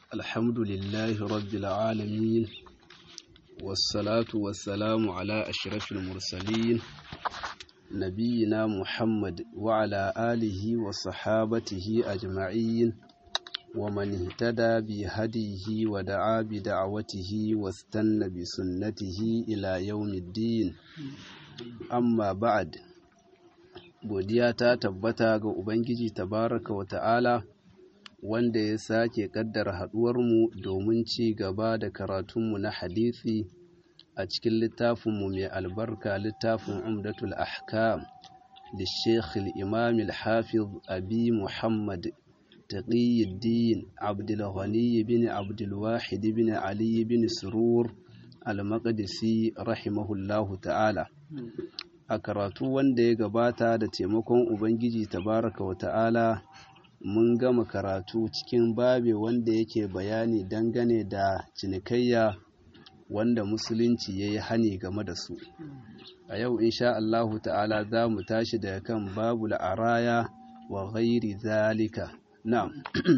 الحمد لله رب العالمين والصلاة والسلام على أشرف المرسلين نبينا محمد وعلى آله وصحابته أجمعين ومن اهتدى بهديه ودعا بدعوته واستنى بسنته إلى يوم الدين amma ba'ad godiya ta tabbata ga ubangiji tabaraka wa ta'ala wanda ya sake kaddara haduwarmu domin ci gaba da karatunmu na hadisi a cikin littafinmu mai albarka littafin umdatul ahkam da sheikh imam al-hafiz abi muhammad تقي الدين عبد الغني بن عبد الواحد بن علي بن سرور المقدسي رحمه الله تعالى a karatu wanda ya gabata da taimakon ubangiji tabaraka wa ta'ala mun gama karatu cikin babe wanda yake bayani dangane da cinikayya wanda musulunci ya yi hani game da su a yau insha Allahu ta'ala za mu tashi daga kan babu la'araya wa ghairi zalika na'am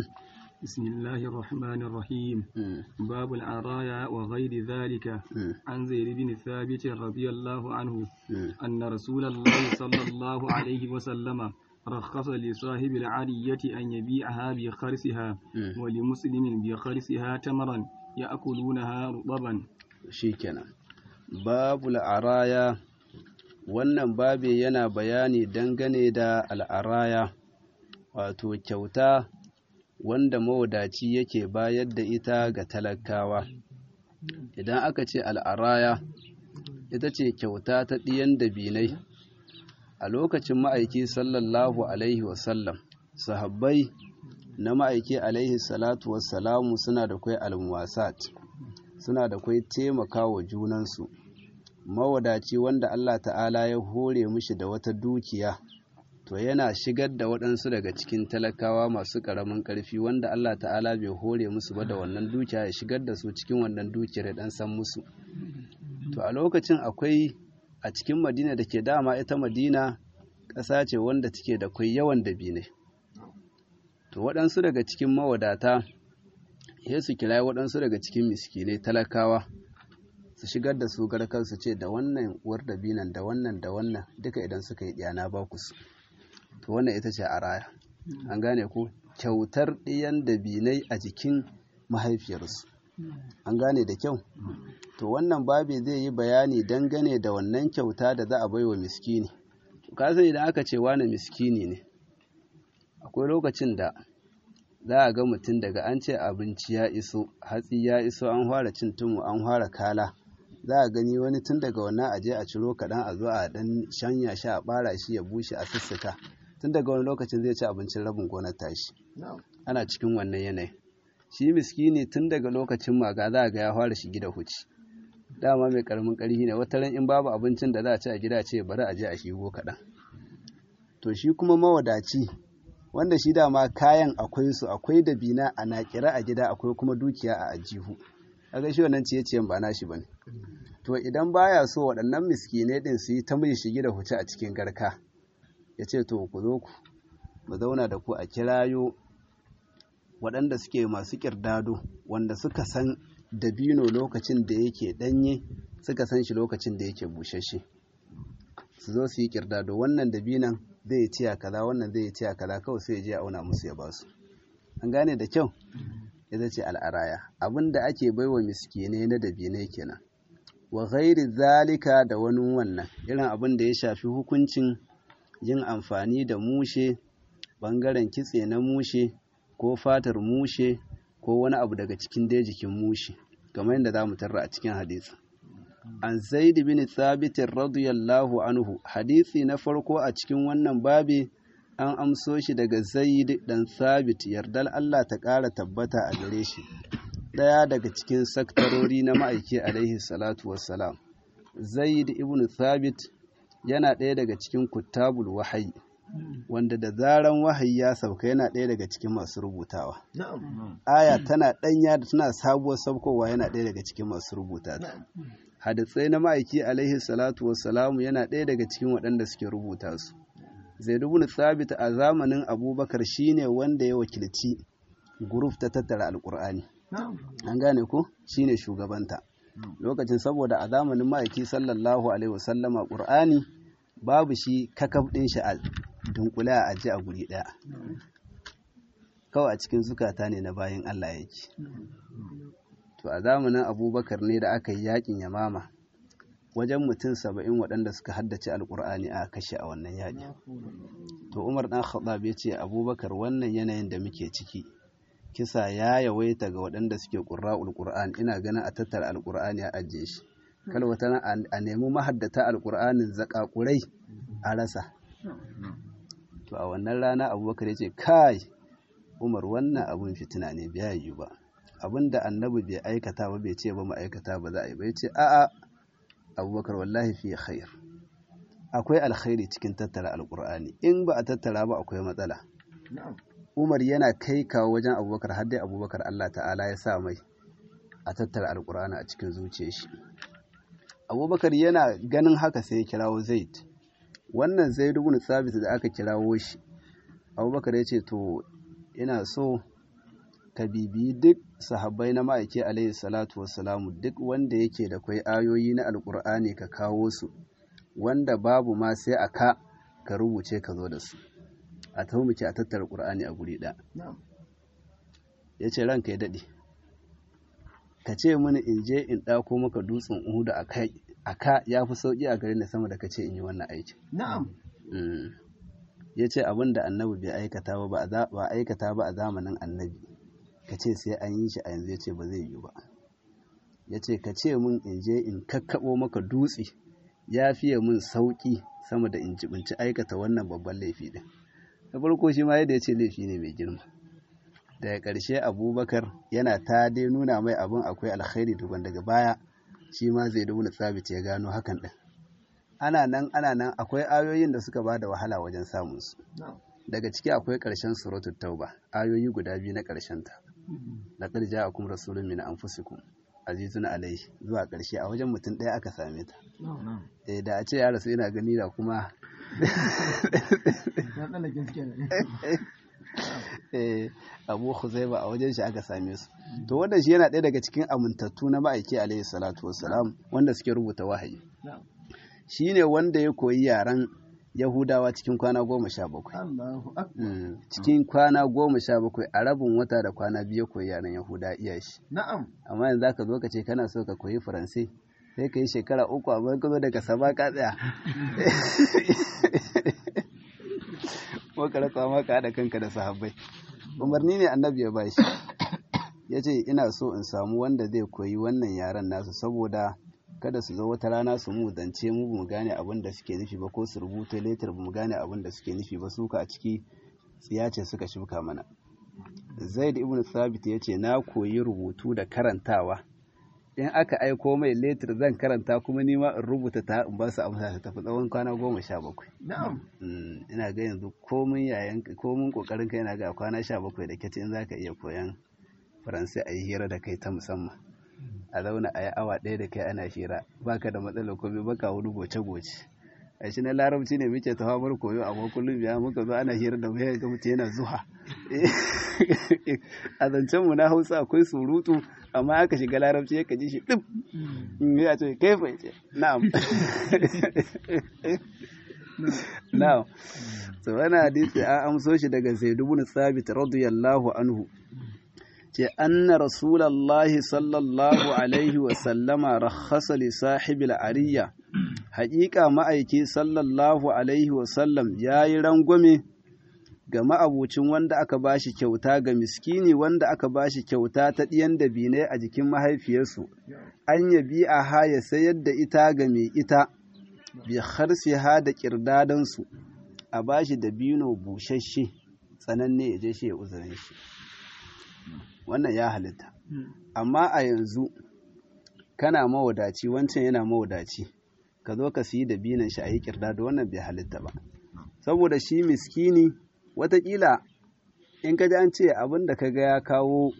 بسم الله الرحمن الرحيم باب العرايا وغير ذلك عن زيد بن ثابت رضي الله عنه أن رسول الله صلى الله عليه وسلم رخص لصاحب العرية أن يبيعها بخرسها ولمسلم بخرسها تمرا يأكلونها رطبا شيكنا باب العرايا wannan babe yana bayani dangane da al'araya wato kyauta wanda mawadaci yake bayar da ita ga talakawa idan aka ce al'araya ita ce kyauta ta ɗiyan dabinai a lokacin ma'aiki sallallahu alaihi wasallam sahabbai na ma'aiki alaihi salatu wassalamu suna da kwai almuwasat suna da kwai taimaka wa junansu mawadaci wanda Allah ta'ala ya hore mishi da wata dukiya to yana shigar da waɗansu daga cikin talakawa masu ƙaramin ƙarfi wanda Allah ta'ala bai hore musu ba da wannan dukiya ya shigar da su cikin wannan dukiyar ya ɗan san musu to a lokacin akwai a cikin madina da ke dama ita madina ƙasa ce wanda take da kwai yawan dabinai to waɗansu daga cikin mawadata ya su kira waɗansu daga cikin miskinai talakawa su shigar da su garkar su ce da wannan uwar dabinan da wannan da wannan duka idan suka yi ɗiyana ba ku su to wannan ita ce a raya an gane ko kyautar ɗiyan dabinai a jikin mahaifiyarsu an gane da kyau to wannan babi zai yi bayani dangane da wannan kyauta da za a bai wa miskini kasan idan aka ce wani miskini ne akwai lokacin da za a ga mutum daga an ce abinci ya iso hatsi ya iso an fara cin tumu an fara kala za a gani wani tun daga wannan aje a ciro kaɗan a zo a ɗan shanya shi a ɓara shi ya bushe a sussuka tun daga wani lokacin zai ci abincin rabin gonar tashi ana cikin wannan yanayi shi miskini tun daga lokacin maga za a ga ya fara shi gida huci dama mai karamin ƙarfi ne wata ran in babu abincin da za a ci a gida ce bari a je a shigo kaɗan to shi kuma mawadaci wanda shi dama kayan akwai su akwai da bina a naƙira a gida akwai kuma dukiya a ajihu kaga shi wannan ciye-ciyen ba nashi bane to idan baya so waɗannan miskinai din su yi ta mai shige da huce a cikin garka ya ce to ku zo ku mu zauna da ku a kirayo waɗanda suke masu ƙirdado wanda suka san dabino lokacin da yake ɗanye suka san shi lokacin da yake bushashe su zo su yi ƙirdado wannan dabinan zai ciya kaza wannan zai ciya kaza kawai sai ya je auna musu ya basu an gane da kyau ita ce al'araya abin da ake baiwa miskine na dabinai kenan wa ghairi zalika da wani wannan irin abin da ya shafi hukuncin yin amfani da mushe ɓangaren kitse na mushe ko fatar mushe ko wani abu daga cikin dai jikin mushe kamar yadda za mu tarra a cikin hadisi an zaid bin thabit radiyallahu anhu hadisi na farko a cikin wannan babi an amso shi daga zaid dan thabit yardal Allah ta ƙara tabbata a gare shi ɗaya daga cikin saktarori na ma'aiki alaihi salatu wassalam zaid ibn thabit yana ɗaya daga cikin kuttabul wahayi wanda da zaran wahayi ya sauka yana ɗaya daga cikin masu rubutawa aya tana ɗanya da tana sabuwar saukowa yana ɗaya daga cikin masu rubuta ta hadisai na ma'aiki alaihi salatu wassalamu yana ɗaya daga cikin waɗanda suke rubuta su zaid ibn thabit a zamanin abubakar shine wanda ya wakilci guruf ta tattara alkur'ani an gane ko shine shugabanta lokacin saboda a zamanin ma'aiki sallallahu alaihi wasallama ƙur'ani babu shi kakaf ɗin shi a dunkule a aji a guri ɗaya kawai a cikin zukata ne na bayan Allah yake to a zamanin abubakar ne da aka yi yakin yamama wajen mutum saba'in waɗanda suka haddace alƙur'ani a kashe a wannan yaƙi to umar ɗan khattab ya ce abubakar wannan yanayin da muke ciki kisa ya yawaita ga waɗanda suke ƙurra'ul qur'an ina ganin a tattara alƙur'ani a ajiye shi kal wata a nemi mahaddata alƙur'anin zakakurai a rasa to a wannan rana abubakar ya ce kai umar wannan abun fitina ne biya yi ba abinda annabi bai aikata ba bai ce ba mu aikata ba za a yi ba ya ce a'a abubakar wallahi fi khair akwai alkhairi cikin tattara alkur'ani in ba a tattara ba akwai matsala umar yana kai kawo wajen abubakar har dai abubakar allah ta'ala ya sa mai a tattara alkur'ani a cikin zuciyar shi abubakar yana ganin haka sai ya kirawo zaid wannan zaid ibn sabit da aka kirawo shi abubakar ya ce to ina so ka bibiyi duk sahabbai na ma'aiki alaihi salatu wassalamu duk wanda yake da kwai ayoyi na alkur'ani ka kawo su wanda babu ma sai a ka ka rubuce ka zo da su a taho muke a tattara ƙur'ani a guri ɗaya ya ce ranka ya daɗe ka ce mini in je in ɗako maka dutsen uhudu a ka ya fi sauƙi a garin da sama da ka ce in yi wannan aikin ya ce abin da annabi bai aikata ba ba aikata ba a zamanin annabi ka ce sai an yi shi a yanzu ya ce ba zai yi ba ya ce ka ce min in je in kakkaɓo maka dutse ya fiye min sauƙi sama da in jibinci aikata wannan babban laifi ɗin da farko shi ma yadda ya ce laifi ne mai girma daga ƙarshe abubakar yana ta dai nuna mai abin akwai alkhairi tukun daga baya shi ma zai dubu tsabit ya gano hakan ɗin ana nan ana nan akwai ayoyin da suka ba da wahala wajen samunsu daga ciki akwai ƙarshen suratul tauba ayoyi guda biyu na ƙarshen ta laqad ja'akum rasulun min anfusikum azizun alayhi zuwa ƙarshe a wajen mutum ɗaya aka same ta eh da a ce ya rasu ina gani da kuma eh abu huzaiba a wajen shi aka same su to wannan shi yana ɗaya daga cikin amintattu na ma'aiki alayhi salatu wassalam wanda suke rubuta wahayi shine wanda ya koyi yaren Yahudawa cikin kwana goma sha bakwai. Cikin kwana goma sha bakwai a rabin wata da kwana biyu koyi yaren Yahuda iya shi. Na'am. Amma yanzu ka zo ka ce kana so ka koyi Faransai sai ka yi shekara uku amma ka zo daga sama ka tsaya. Ko ka rasa ma ka haɗa kanka da sahabbai. Umarni ne annabi ya ba shi. Ya ce ina so in samu wanda zai koyi wannan yaren nasu saboda kada su zo wata rana su mu zance mu mu gane abin da suke nufi ba ko su rubuta letter mu gane abin da suke nufi ba suka a ciki tsiyace suka shuka mana zaid ibn thabit ya ce na koyi rubutu da karantawa in aka aiko mai letter zan karanta kuma nima in rubuta ta in ba su amsa ta tafi tsawon kwana goma sha bakwai ina ga yanzu komin yayan komin kokarin ka yana ga kwana sha bakwai da kace in zaka iya koyan faransai a yi hira da kai ta musamman a zauna a yi awa ɗaya da kai ana hira baka da matsala ko bai baka wani goce-goce a shi na larabci ne muke ta famar koyo amma kullum biya muka zo ana hira da mu ga mutum yana zuwa a zancen mu na hausa akwai surutu amma aka shiga larabci ya kaji shi duk ya ce kai fa ce na'am na'am so wannan hadisi an amso shi daga zaid ibn thabit radiyallahu anhu ce anna rasulallahi sallallahu alaihi wasallama rakhasa li sahibil ariya haƙiƙa ma'aiki sallallahu alaihi wasallam ya yi rangwame ga ma'abucin wanda aka bashi kyauta ga miskini wanda aka bashi kyauta ta ɗiyan dabinai a jikin mahaifiyarsu an yabi a haya sayar da ita ga mai ita bi harsiha da ƙirdadansu a bashi dabino busasshe tsananne ya je shi ya uzurin shi wannan ya halitta amma a yanzu kana mawadaci wancan yana mawadaci ka zo ka siyi da binan shi a yi kirda da wannan bai halitta ba saboda shi miskini watakila in ka ji an ce abin da ka ga ya kawo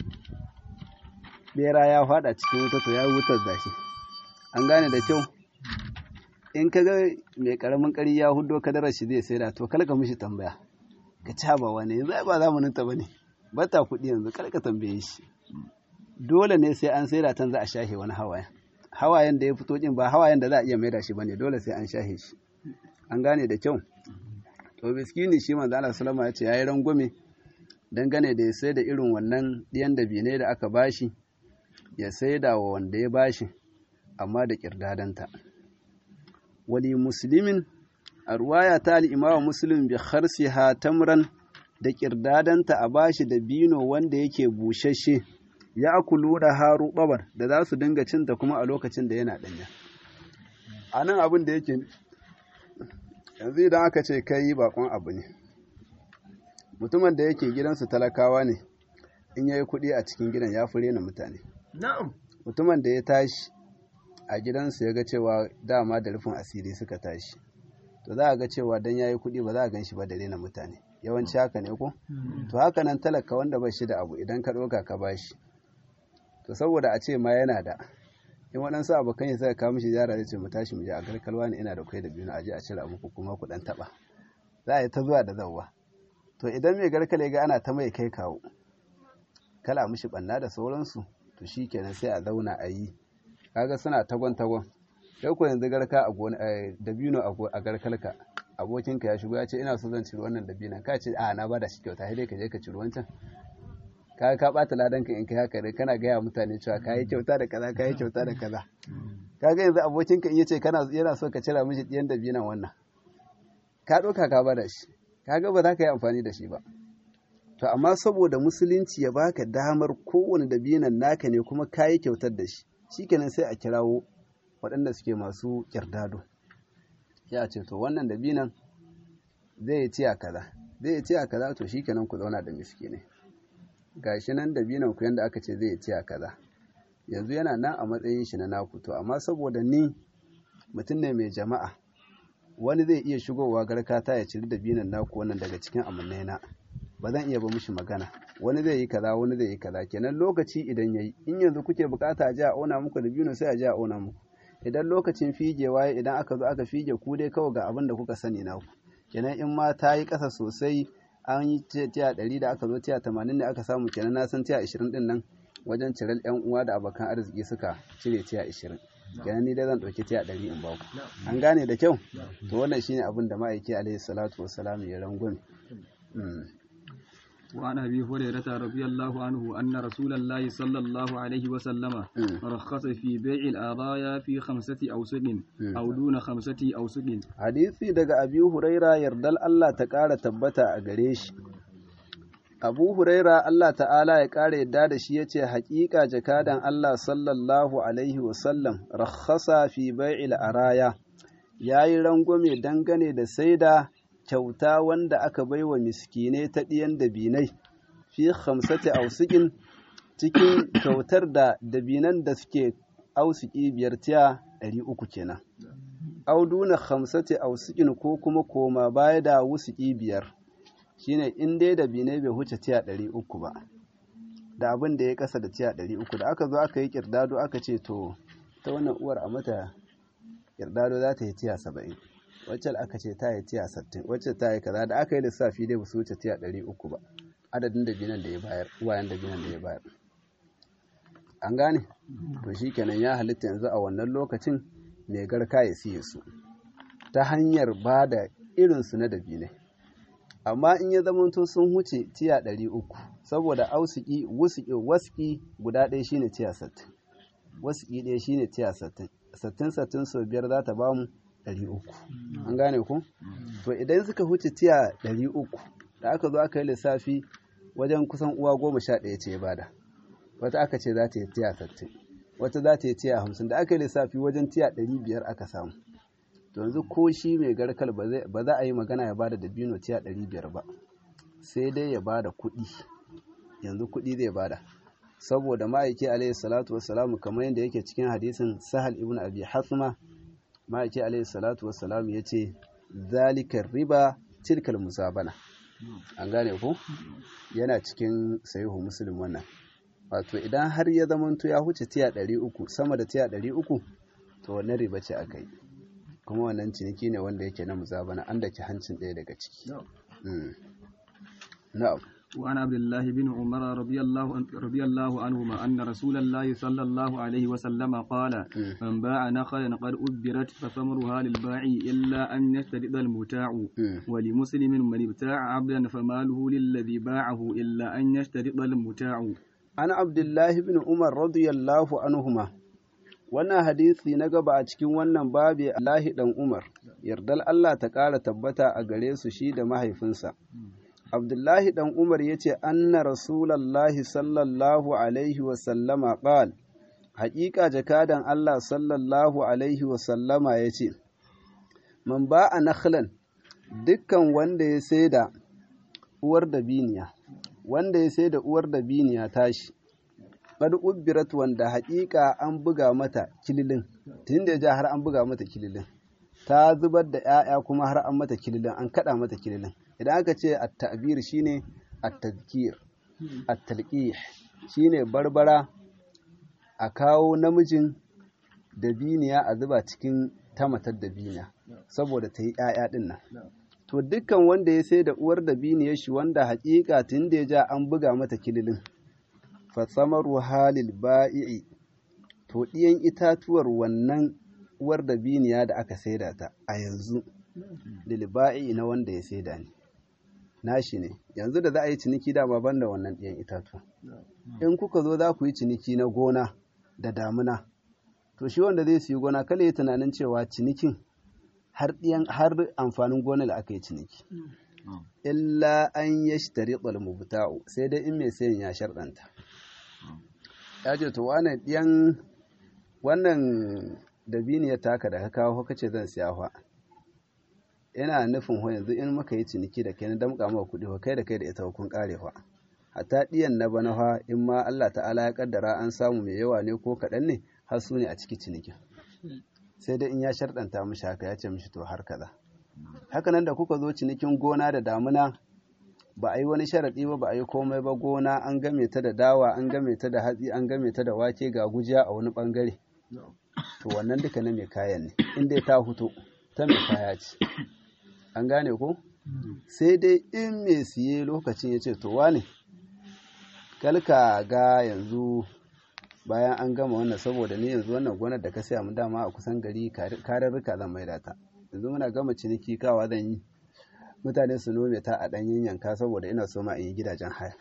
bera ya fada cikin wuta to ya yi wutar zashi an gane da kyau in ka ga mai karamin kari ya hudo kadarar shi zai saida to kalka mishi tambaya ka ci ba wani yanzu ba zamanin ta bane bata kuɗi yanzu kar ka tambaye shi dole ne sai an saida tan za a shahe wani hawayen hawayen da ya fito din ba hawayen da za a iya maida shi bane dole sai an shahe shi an gane da kyau to miskini shi manzo Allah sallama ya ce yayi rangwame dangane da ya sai da irin wannan diyan da bine da aka bashi ya saida wa wanda ya bashi amma da kirdadanta wali muslimin a ruwaya ta al-imamu muslim bi kharsiha tamran da kirdadanta a bashi da bino wanda yake bushashe ya akulu da haru babar da za su dinga cinta kuma a lokacin da yana ɗanya a nan abin da yake yanzu idan aka ce kai bakon abu ne mutumin da yake gidansu talakawa ne in ya yi kuɗi a cikin gidan ya fure na mutane mutumin da ya tashi a gidansu ya ga cewa dama da rufin asiri suka tashi to za a ga cewa don ya yi kuɗi ba za a gan shi ba da rena mutane yawanci haka ne ko to haka nan talaka wanda ba shi da abu idan ka ɗauka ka bashi to saboda a ce ma yana da in waɗansu abokan ya suka kawo mishi ziyara zai ce mu tashi mu je a garkalwa ne ina da kai da biyu a je a cire muku kuma ku ɗan taɓa za a yi ta zuwa da zawwa to idan mai garkale ga ana ta mai kai kawo kala mishi ɓanna da sauransu to shi kenan sai a zauna a yi kaga suna tagon tagon kai ko yanzu garka a gona da biyu a garkalka abokinka ya shigo ya ce ina so zan ciri wannan dabinan ka ce a na bada shi kyauta sai dai ka je ka ciri wancan ka ka bata ladan ka in kai haka dai kana gaya mutane cewa ka yi kyauta da kaza ka yi kyauta da kaza kaga yanzu abokinka in yace kana yana so ka cira mishi diyan dabinan wannan ka ɗauka ka bada shi kaga ba za ka yi amfani da shi ba to amma saboda musulunci ya baka damar kowane dabinan naka ne kuma ka yi kyautar da shi shikenan sai a kirawo waɗanda suke masu kirdado ya ce to wannan dabinan zai ci a kaza zai ci a kaza to shikenan ku zauna da miskine gashi nan dabinan ku yanda aka ce zai ci a kaza yanzu yana nan a matsayin shi na naku to amma saboda ni mutum ne mai jama'a wani zai iya shigowa garkata ya ciri dabinan naku wannan daga cikin amannai na ba zan iya ba mishi magana wani zai yi kaza wani zai yi kaza kenan lokaci idan yayi in yanzu kuke bukata a ji a auna muku dabino sai a ji a auna muku idan lokacin figewa idan aka zo aka fige ku dai kawai ga abin da kuka sani naku kenan in ma ta yi ƙasa sosai an yi tiya ɗari da aka zo tiya tamanin ne aka samu kenan na san tiya ashirin ɗin nan wajen cirar yan uwa da abokan arziki suka cire tiya ashirin kenan ni dai zan ɗauki tiya ɗari in baku an gane da kyau to wannan shine abin da ma'aiki alaihi salatu wassalam ya rangwame وعن أبي هريرة رضي الله عنه أن رسول الله صلى الله عليه وسلم رخص في بيع الآرايا في خمسة أوسق أو دون خمسة أوسق حديثي دقى أبي هريرة يردل الله تقال تبتا أغريش Abu Huraira Allah ta'ala ya ƙara yadda da shi ya ce, Haƙiƙa jakadan Allah sallallahu Alaihi wasallam, rakhasa fi bai'il araya, ya yi rangwame dangane da saida kyauta wanda aka bai wa miskinai ta ɗiyan dabinai fi hamsati ausikin cikin kyautar da dabinan da suke ausiki biyar tiya ɗari uku kenan. Auduna hamsati ausikin ko kuma koma baya da wusuki biyar shine in dai dabinai bai huce tiya ɗari uku ba da abin da ya kasa da tiya ɗari uku da aka zo aka yi kirdado aka ce to ta wannan uwar a mata kirdado za ta yi tiya saba'in wacce aka ce ta yi tiya sattin wacce ta yi kaza da aka yi lissafi dai ba su wuce tiya ɗari uku ba adadin da binan da ya bayar uwayen da binan da ya bayar an gane to shi kenan ya halitta yanzu a wannan lokacin mai garka ya siye su ta hanyar ba da irinsu na dabinai amma in ya zamanto sun huce tiya ɗari uku saboda ausiki wusuki waski guda ɗaya shine tiya sattin wasuki ɗaya shine tiya sattin sattin sattin sau biyar za ta bamu ɗari uku an gane ku to idan suka huce tiya ɗari uku da aka zo aka yi lissafi wajen kusan uwa goma sha ɗaya ce bada wata aka ce za ta yi tiya sattin wata za ta yi tiya hamsin da aka yi lissafi wajen tiya ɗari biyar aka samu to yanzu ko shi mai garkal ba za a yi magana ya bada dabino tiya ɗari biyar ba sai dai ya bada kuɗi yanzu kuɗi zai bada saboda ma'aiki alaihi salatu wassalamu kamar yadda yake cikin hadisin sahal ibn abi hasma ma'aiki alaihi salatu wassalam ya ce zalikar riba tilkal musabana an gane ku yana cikin sayihu muslim wannan wato idan har ya zamanto ya huce tiya ɗari uku sama da tiya ɗari uku to wannan riba ce aka yi kuma wannan ciniki ne wanda yake na musabana an daki hancin ɗaya daga ciki na'am وعن عبد الله بن عمر رضي الله رضي الله عنهما أن رسول الله صلى الله عليه وسلم قال من باع نخلا قد أبرت فثمرها للباع إلا أن يشترط المتاع ولمسلم من ابتاع عبدا فماله للذي باعه إلا أن يشترط المتاع عن عبد الله بن عمر رضي الله عنهما wannan hadisi na gaba a cikin wannan babi Allahi dan Umar yardal Allah ta ƙara tabbata a gare su shi da mahaifinsa Abdullahi dan Umar ya ce anna rasulallahi sallallahu alaihi wa sallama qal haƙiƙa jakadan Allah sallallahu alaihi wa sallama ya ce man ba a nakhlan dukkan wanda ya sai da uwar da biniya wanda ya sai da uwar da biniya tashi qad ubbirat wanda haƙiƙa an buga mata kililin tun da ja har an buga mata kililin ta zubar da 'ya'ya kuma har an mata kililin an kada mata kililin idan aka ce at-ta'bir shine at-tadhkir at-talqih shine barbara a kawo namijin da biniya a zuba cikin tamatar da biniya saboda ta yi 'ya'ya din nan to dukkan wanda ya sai da uwar da biniyar shi wanda haƙiƙa tun da ya ja an buga mata kililin fatsamaru halil ba'i'i to ɗiyan itatuwar wannan uwar da biniya da aka saida ta a yanzu lil ba'i'i na wanda ya saida ne nashi ne yanzu da za a yi ciniki dama ban da wannan ɗiyan itatuwa in kuka zo za ku yi ciniki na gona da damuna to shi wanda zai siyi gona kala yi tunanin cewa cinikin har ɗiyan har amfanin gona da aka yi ciniki illa an yashtari mubta'u sai dai in mai sayan ya sharɗanta ya ce to wannan ɗiyan wannan dabini ya taka da ka kawo ka ce zan siya fa ina nufin ho yanzu in muka yi ciniki da kai na damƙa maka kuɗi fa kai da kai da ita kun ƙare fa hatta ɗiyan na bana fa in ma Allah ta'ala ya kaddara an samu mai yawa ne ko kaɗan ne har su ne a ciki cinikin sai dai in ya sharɗanta mishi haka ya ce mishi to har kaza haka nan da kuka zo cinikin gona da damuna ba a yi wani sharaɗi ba ba a yi komai ba gona an game ta da dawa an game ta da hatsi an game ta da wake ga gujiya a wani ɓangare to wannan duka na mai kayan ne inda ta huto ta mai kaya ce an gane ko sai dai in mai siye lokacin ya ce to wane kalka ga yanzu bayan an gama wannan saboda ne yanzu wannan gonar da ka saya mu dama a kusan gari kararruka zan maida ta yanzu muna gama ciniki kawa zan yi mutane su nome ta a ɗanyen yanka saboda ina so ma in yi gidajen haya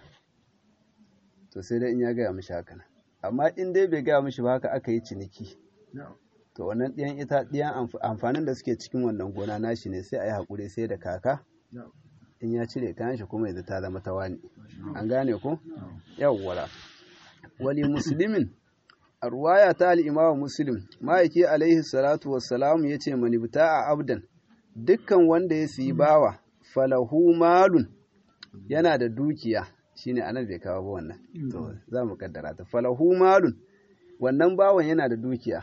to sai dai in ya gaya mishi haka amma in dai bai gaya mishi ba haka aka yi ciniki to wannan ɗiyan ita ɗiyan amfanin da suke cikin wannan gona nashi ne sai a yi haƙuri sai da kaka in ya cire kayan shi kuma yanzu ta zama ta wani an gane ko yawwala wali muslimin a ruwaya ta al'imawa muslim ma'aiki alaihi salatu wassalam ya ce manibta a abdan dukkan wanda ya siyi bawa falahu malun yana da dukiya shine anan bai kawo ba wannan to za mu kaddara ta falahu malun wannan bawan yana da dukiya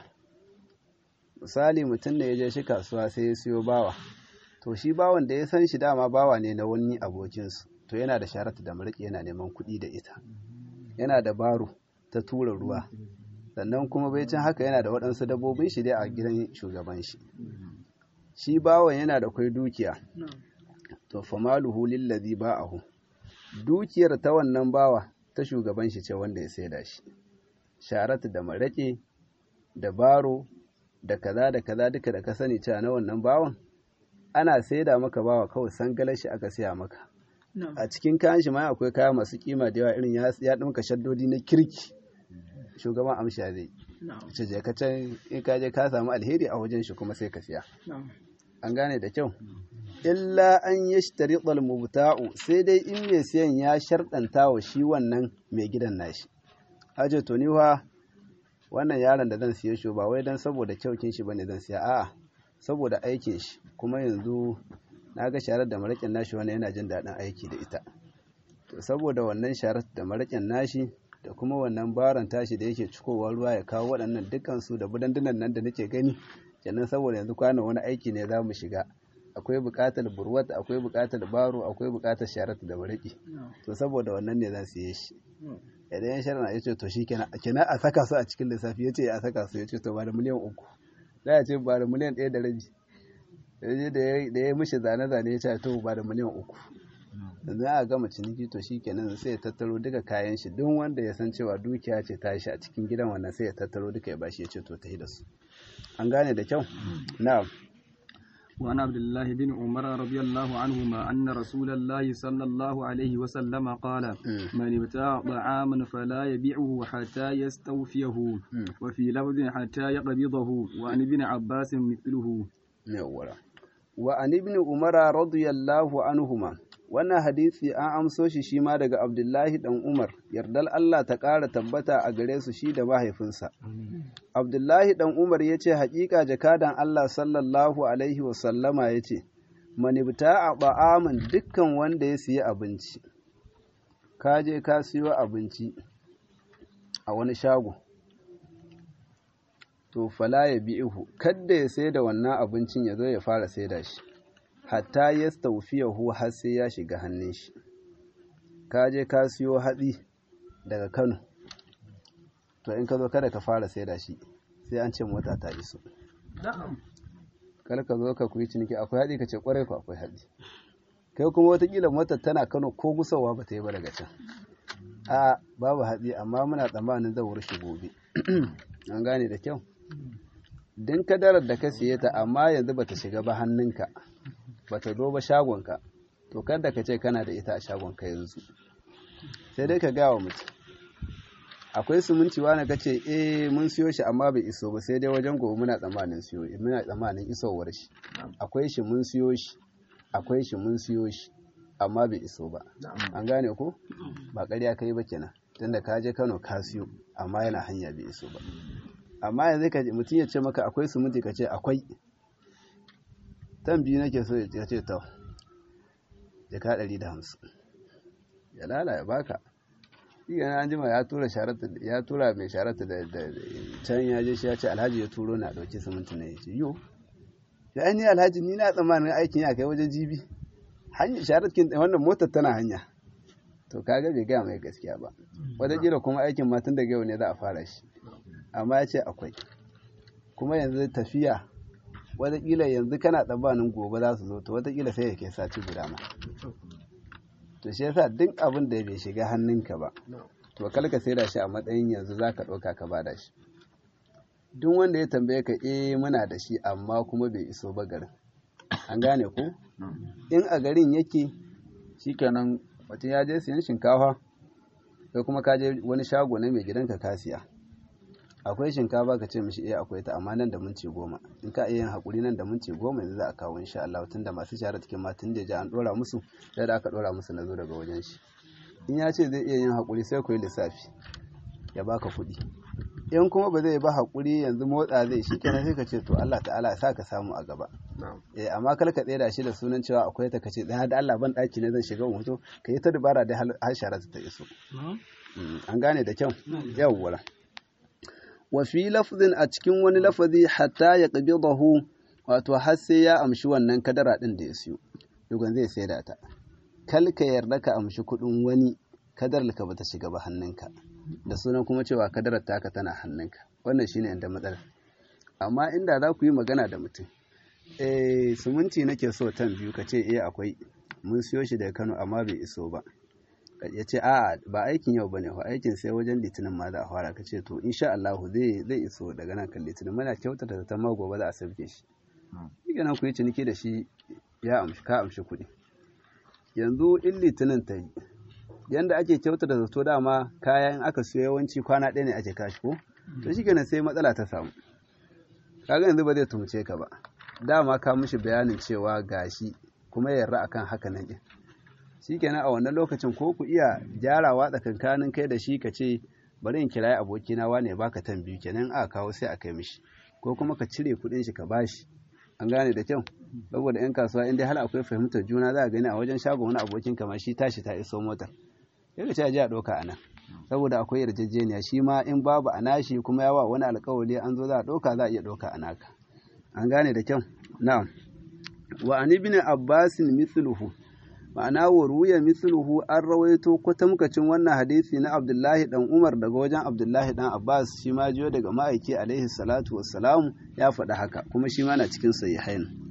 misali mutum da ya je shi kasuwa sai ya siyo bawa to shi bawan da ya san shi dama bawa ne na wani abokinsu to yana da sharatu da mariki yana neman kuɗi da ita yana da baro ta tura ruwa sannan kuma bai can haka yana da waɗansu dabbobin shi dai a gidan shugaban shi shi bawan yana da kwai dukiya to famaluhu lillazi ba'ahu dukiyar ta wannan bawa ta shugaban shi ce wanda ya saida shi sharatu da marake da baro da kaza da kaza duka da ka sani cewa na wannan bawan ana saida maka bawa kawai sangalar shi aka siya maka a cikin kayan shi ma akwai kaya masu kima da yawa irin ya ɗinka shaddodi na kirki shugaban amsha zai ce je ka can in ka je ka samu alheri a wajen shi kuma sai ka siya an gane da kyau illa an yashtari mubta'u sai dai in mai siyan ya sharɗanta wa shi wannan mai gidan nashi aje to ni wa wannan yaron da zan siye shi ba wai dan saboda kyaukin shi bane zan siya a'a saboda aikin shi kuma yanzu na ga sharar da maraƙin nashi wannan yana jin daɗin aiki da ita to saboda wannan sharar da maraƙin nashi da kuma wannan baron tashi da yake cikowa ruwa ya kawo waɗannan dukkan su da budandunan nan da nake gani kenan saboda yanzu kwana wani aiki ne za mu shiga akwai buƙatar burwat akwai buƙatar baro akwai buƙatar sharar da maraƙi to saboda wannan ne zan siye shi idan ya shara ya ce to shi kenan a saka su a cikin lissafi ya ce a saka su ya ce to ba da miliyan uku za a ce ba da miliyan ɗaya da rabi da ya mishi zane-zane ya ce to ba da miliyan uku yanzu aka gama ciniki to shikenan sai ya tattaro duka kayan shi duk wanda ya san cewa dukiya ce ta shi a cikin gidan wannan sai ya tattaro duka ya bashi ya ce to ta da su an gane da kyau na'am وعن عبد الله بن عمر رضي الله عنهما أن رسول الله صلى الله عليه وسلم قال من ابتاع طعاما فلا يبيعه حتى يستوفيه وفي لفظ حتى يقبضه وعن ابن عباس مثله وعن ابن عمر رضي الله عنهما wannan hadisi an amso shi shi ma daga abdullahi dan umar yardal allah ta ƙara tabbata a gare su shi da mahaifinsa abdullahi dan umar ya ce haƙiƙa jakadan allah sallallahu alaihi wasallama ya ce manibta a ba'aman dukkan wanda ya siya abinci ka je ka siyo abinci a wani shago to fala ya bi ihu kadda ya sai da wannan abincin ya zo ya fara sai da shi hatta ya hu har sai ya shiga hannun shi ka je ka siyo hatsi daga kano to in ka zo kada ka fara sai da shi sai an ce mota ta iso kar ka zo ka kuyi ciniki akwai hatsi ka ce kwarai ku akwai hatsi kai kuma watakila motar tana kano ko gusawa ba ta yi ba daga can a babu hatsi amma muna tsammanin zai wurshe gobe an gane da kyau din kadarar da ka siye ta amma yanzu ba ta shiga ba hannunka ba ta zo ba shagonka to kada ka ce kana da ita a shagonka yanzu sai dai ka gawa mutum akwai suminci wani ka ce eh mun siyo shi amma bai iso ba sai dai wajen gobe muna tsammanin siyo muna tsammanin isowar shi akwai shi mun siyo shi akwai shi mun siyo shi amma bai iso ba an gane ko ba ƙarya kai ba kenan tunda ka je Kano ka siyo amma yana hanya bai iso ba amma yanzu ka mutum ya ce maka akwai suminti ka ce akwai tan biyu nake so ya ce ta jaka ɗari da hamsin ya lala ya baka shi yana an jima ya tura ya tura mai sharata da can ya je shi ya ce alhaji ya turo na ɗauki siminti na ya ce yo ya ainihin alhaji ni na tsammanin aikin ya kai wajen jibi hanyar sharatkin wannan motar tana hanya to kaga bai gaya mai gaskiya ba wataƙila kuma aikin ma tun daga yau ne za a fara shi amma ya ce akwai kuma yanzu tafiya wataƙila yanzu kana tsammanin gobe za su zo to wataƙila sai ya kai sati guda ma to shi yasa duk abin da bai shiga hannunka ba to kalka sai da shi a matsayin yanzu za ka ɗauka ka ba da shi duk wanda ya tambaye ka eh muna da shi amma kuma bai iso ba garin an gane ko in a garin yake shikenan mutum ya je siyan shinkafa sai kuma ka je wani shago na mai gidanka ka siya akwai shinkafa ka ce mishi eh akwai ta amma nan da minti goma in ka iya yin hakuri nan da minti goma yanzu za a kawo insha Allah tunda masu share cikin ma tun da ja an dora musu sai da aka dora musu na zo daga wajen shi in ya ce zai iya yin hakuri sai ku yi lissafi ya baka kuɗi in kuma ba zai ba hakuri yanzu motsa zai shi kenan sai ka ce to Allah ta'ala ya sa ka samu a gaba eh amma kar ka tsaya shi da sunan cewa akwai ta kace dan da Allah ban daki ne zan shiga hoto ka yi ta dubara da har shara ta iso an gane da kyau yawwa wa fi lafzin a cikin wani lafazi hatta ya qabidahu wato har sai ya amshi wannan kadara din da ya siyo dugan zai saida ta kal ka yarda ka amshi kuɗin wani kadar ka bata shiga ba hannunka da sunan kuma cewa kadarar taka tana hannunka wannan shine inda matsalar amma inda za ku yi magana da mutum eh suminti nake so tan biyu ka ce eh akwai mun siyo shi daga Kano amma bai iso ba ya ce a ba aikin yau bane fa aikin sai wajen litinin ma za a fara ka ce to insha Allah zai zai iso daga nan kan litinin muna kyautata ta ma gobe za a sauke shi shi nan ku yi ciniki da shi ya amshi ka amshi kuɗi yanzu in litinin ta yi yanda ake kyautata zato dama kayan aka siyo yawanci kwana ɗaya ne ake kashi ko to shi kenan sai matsala ta samu kaga yanzu ba zai tumce ka ba dama ka mishi bayanin cewa gashi kuma yarda akan haka nan din shikenan a wannan lokacin ko ku iya gyarawa tsakankanin kai da shi ka ce bari in kirayi abokina wane ya baka tan biyu kenan a kawo sai a kai mishi ko kuma ka cire kuɗin shi ka bashi an gane da kyau saboda yan kasuwa in dai har akwai fahimtar juna za a gani a wajen shagon wani abokin kamar shi tashi ta iso motar sai ka ce a je a ɗauka a nan saboda akwai yarjejeniya shi ma in babu a nashi kuma yawa wani alkawari an zo za a ɗauka za a iya ɗauka a naka an gane da kyau na'am wa an ibn abbasin mithluhu ma'ana wa ruya mithluhu an rawaito kwatamkacin wannan hadisi na abdullahi dan umar daga wajen abdullahi dan abbas shi ma jiyo daga ma'aiki alaihi salatu wassalam ya faɗi haka kuma shi ma na cikin sahihain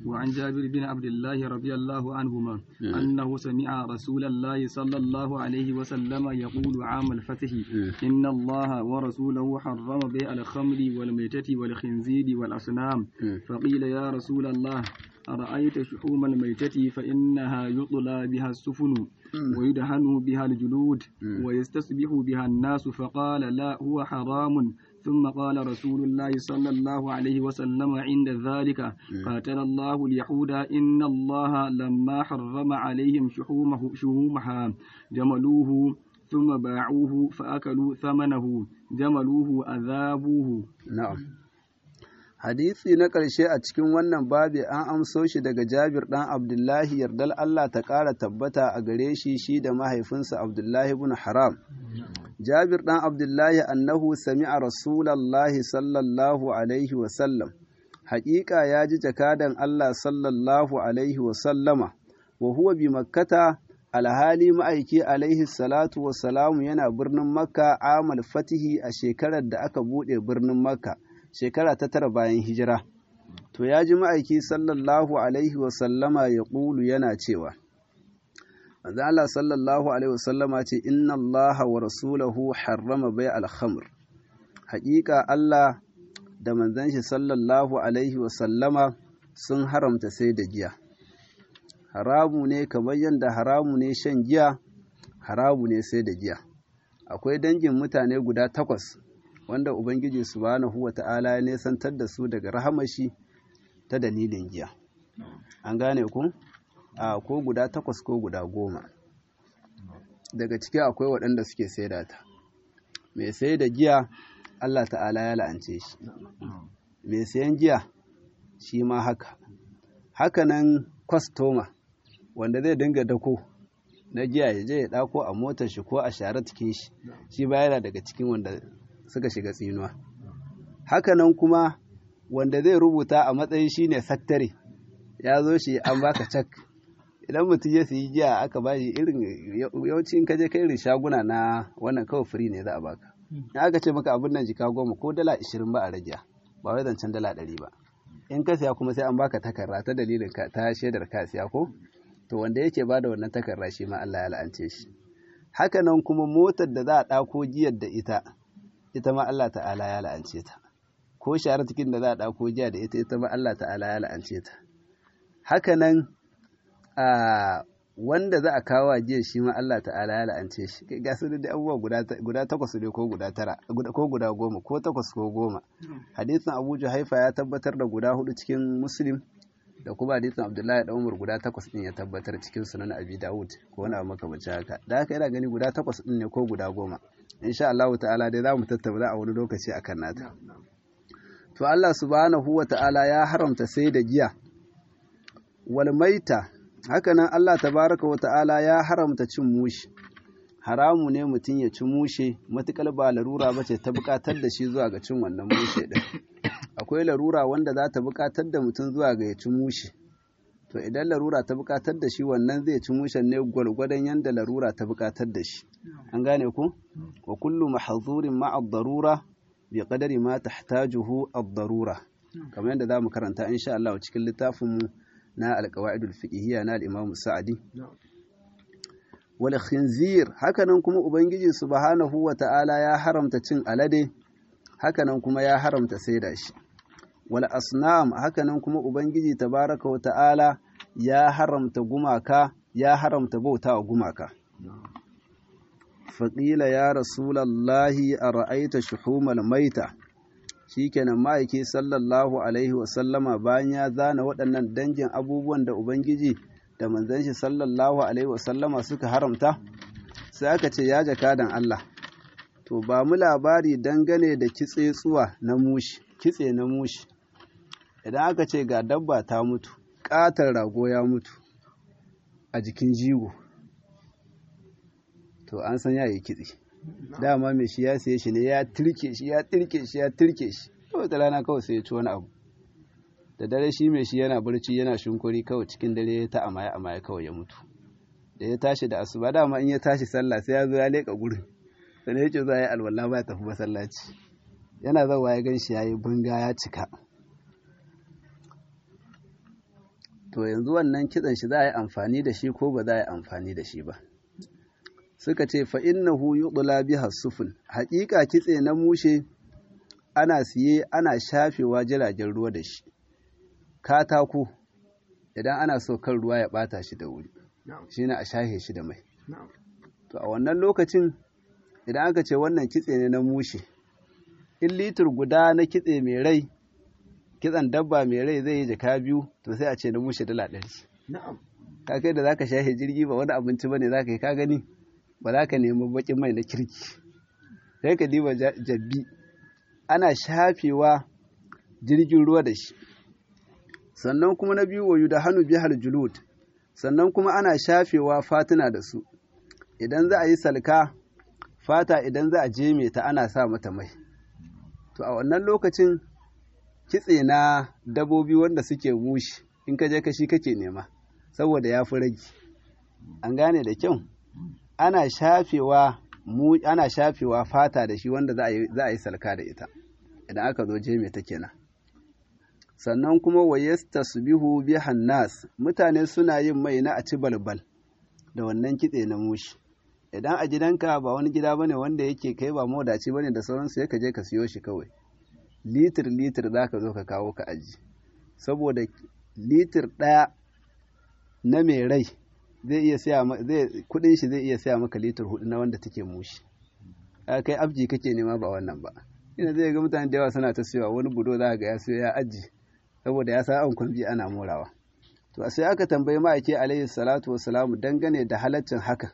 وعن جابر بن عبد الله رضي الله عنهما أنه سمع رسول الله صلى الله عليه وسلم يقول عام الفتح إن الله ورسوله حرم بيع الخمر والميتة والخنزير والأصنام فقيل يا رسول الله أرأيت شحوم الميتة فإنها يطلى بها السفن ويدهن بها الجلود ويستصبح بها الناس فقال لا هو حرام ثم قال رسول الله صلى الله عليه وسلم عند ذلك قاتل الله اليهود إن الله لما حرم عليهم شحومه شحومها جملوه ثم باعوه فأكلوا ثمنه جملوه أذابوه نعم hadisi na ƙarshe a cikin wannan babi an amso shi daga jabir ɗan abdullahi yardal Allah ta ƙara tabbata a gare shi shi da mahaifinsa abdullahi bin haram jabir ɗan abdullahi annahu sami'a rasulallahi sallallahu alaihi wasallam haƙiƙa ya ji jakadan Allah sallallahu alaihi wasallama wa huwa bi makkata alhali ma'aiki alaihi salatu wasalamu yana birnin makka amal fatihi a shekarar da aka buɗe birnin makka shekara ta tara bayan hijira to ya ji ma'aiki sallallahu alaihi wasallama ya ƙulu yana cewa manzo Allah sallallahu alaihi wasallama ce inna Allah wa rasulahu harrama bai alhamr haƙiƙa Allah da manzon shi sallallahu alaihi wasallama sun haramta sai da giya haramu ne kamar yadda haramu ne shan giya haramu ne sai da giya akwai dangin mutane guda takwas wanda Ubangiji subhanahu wa ta'ala ya nesantar da su daga rahamashi ta dalilin giya. An gane ku? A ko guda takwas ko guda goma. Daga ciki akwai waɗanda suke saida ta. Mai sai da giya Allah ta'ala ya la'ance shi. Mai sayan giya shi ma haka. Hakanan kwastoma wanda zai dinga dako na giya ya je ya ɗako a motar shi ko a share cikin shi. Shi ba yana daga cikin wanda suka shiga tsinuwa hakanan kuma wanda zai rubuta a matsayin shine sattare ya zo shi an baka cak idan mutum ya siyi giya aka ba shi irin yawanci in ka je kai irin shaguna na wannan kawai firi ne za a baka in aka ce maka abin nan jika goma ko dala ishirin ba a rage ba wai zancen dala ɗari ba in ka siya kuma sai an baka takarda ta dalilin ka ta shaidar ka siya ko to wanda yake ba da wannan takarda shi ma Allah ya la'ance shi hakanan kuma motar da za a ɗako giyar da ita ita ma Allah ta'ala ya la'ance ta ko share cikin da za a ɗauko jiya da ita ita ma Allah ta'ala ya la'ance ta haka nan a wanda za a kawo jiya shi ma Allah ta'ala ya la'ance shi kai ga su da abubuwa guda takwas ne ko guda tara ko guda goma ko takwas ko goma hadisin Abu Juhaifa ya tabbatar da guda hudu cikin Muslim da kuma hadisin Abdullahi da Umar guda takwas din ya tabbatar cikin sunan Abi Dawud ko wani abu makamancin haka da haka yana gani guda takwas din ne ko guda goma insha Allah ta'ala dai za mu tattauna a wani lokaci akan nata to Allah subhanahu wa ta'ala ya haramta sai da giya wal maita hakanan Allah tabaraka wa ta'ala ya haramta cin mushi haramu ne mutum ya ci mushe matukar ba larura bace ta bukatar da shi zuwa ga cin wannan mushe din akwai larura wanda za ta bukatar da mutum zuwa ga ya ci mushe to idan larura ta bukatar da shi wannan zai ci mushen ne gwargwadon yadda larura ta bukatar da shi an gane ku wa kullu mahzurin ma'a darura bi qadari ma tahtajuhu ad-darura kamar yadda zamu karanta insha Allah cikin littafin mu na al-qawaidul fiqhiyya na al-Imam Sa'di wal khinzir hakanan kuma ubangiji subhanahu wa ta'ala ya haramta cin alade hakanan kuma ya haramta saida shi wal asnam hakanan kuma ubangiji tabaraka wa ta'ala ya haramta gumaka ya haramta bauta wa gumaka faƙila ya rasulallahi a ra'aita shuhumal maita shikenan ma'aiki sallallahu alaihi wasallama bayan ya zana waɗannan dangin abubuwan da ubangiji da manzon shi sallallahu alaihi wasallama suka haramta sai aka ce ya jakadan Allah to ba mu labari dangane da kitse tsuwa na mushi kitse na mushi idan aka ce ga dabba ta mutu ƙatar rago ya mutu a jikin jigo to an san yayi kitse dama mai shi ya saye shi ne ya turke shi ya turke shi ya turke shi kawai ta rana kawai sai ya ci wani abu da dare shi mai shi yana barci yana shunkuri kawai cikin dare ya ta amaya amaya kawai ya mutu da ya tashi da asuba dama in ya tashi sallah sai ya zo ya leƙa gurin sannan ya ce za a yi alwala ba ya tafi masallaci yana zawa ya gan shi ya yi bunga ya cika to yanzu wannan kitsen shi za a yi amfani da shi ko ba za a yi amfani da shi ba suka ce fa innahu yudla biha sufun haƙiƙa kitse na mushe ana siye ana shafewa jiragen ruwa da shi katako idan ana so kan ruwa ya bata shi da wuri shine a shahe shi da mai to a wannan lokacin idan aka ce wannan kitse ne na mushe in litir guda na kitse mai rai kitsan dabba mai rai zai yi jaka biyu to sai a ce na mushe dala ɗari ka kai da zaka shahe jirgi ba wani abinci bane zaka yi ka gani ba za ka nemi bakin mai na kirki sai ka diba jabbi ana shafewa jirgin ruwa da shi sannan kuma na biyu wayu da hannu bihar julud sannan kuma ana shafewa fatuna da su idan za a yi salka fata idan za a jeme ta ana sa mata mai to a wannan lokacin kitse na dabobi wanda suke mushi in ka je kashi kake nema saboda ya fi rage an gane da kyau ana shafewa mu ana shafewa fata da shi wanda za a yi salka da ita idan aka zo jeme ta kenan sannan kuma wayasta subihu bi hannas mutane suna yin mai na a ci balbal da wannan kitse na mushi idan a gidanka ba wani gida bane wanda yake kai ba modaci bane da sauransu ya ka je ka siyo shi kawai litir litir za ka zo ka kawo ka aji saboda litir ɗaya na mai rai zai iya siya zai kudin shi zai iya siya maka litir hudu na wanda take mushi kai abji kake nema ba wannan ba ina zai ga mutane da yawa suna ta siyowa wani budo za ga ya siyo ya aji saboda ya sa an kwambi ana morawa to sai aka tambayi ma'aiki alaihi salatu wassalamu dangane da halaccin haka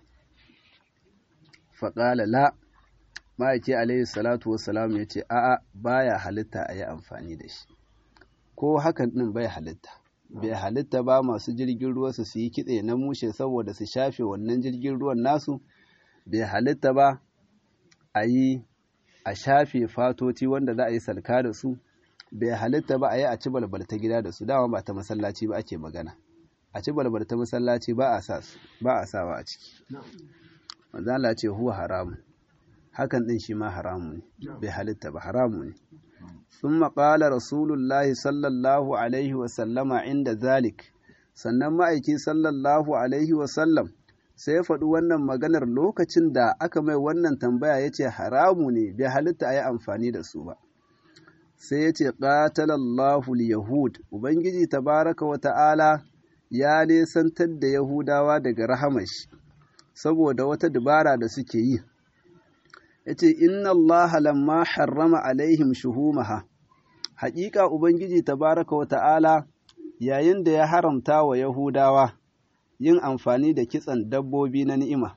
faƙala la ma'aiki alaihi salatu wassalamu ya ce a'a baya halitta a yi amfani da shi ko hakan ɗin bai halitta bai halitta ba masu jirgin ruwa su yi kitse na mushe saboda su shafe wannan jirgin ruwan nasu bai halitta ba a yi a shafe fatoti wanda za a yi salka da su bai halitta ba a yi a ci balbalta gida da su dama ba ta masallaci ba ake magana a ci balbalta masallaci ba a sa su ba a sawa a ciki manzo Allah ce huwa haramun hakan din shi ma haramu ne bai halitta ba haramu ne ثم قال رسول الله صلى الله عليه وسلم عند ذلك sannan ma'aiki sallallahu alaihi wasallam sai ya faɗi wannan maganar lokacin da aka mai wannan tambaya ya ce haramu ne bai halitta a yi amfani da su ba sai ya ce ƙatalallahu yahud ubangiji tabaraka wa ta'ala ya nesantar da yahudawa daga rahamashi saboda wata dubara da suke yi ya ce inna allaha lamma harrama alaihim shuhumaha haƙiƙa ubangiji tabaraka wa ta'ala yayin da ya haramta wa yahudawa yin amfani da kitsan dabbobi na ni'ima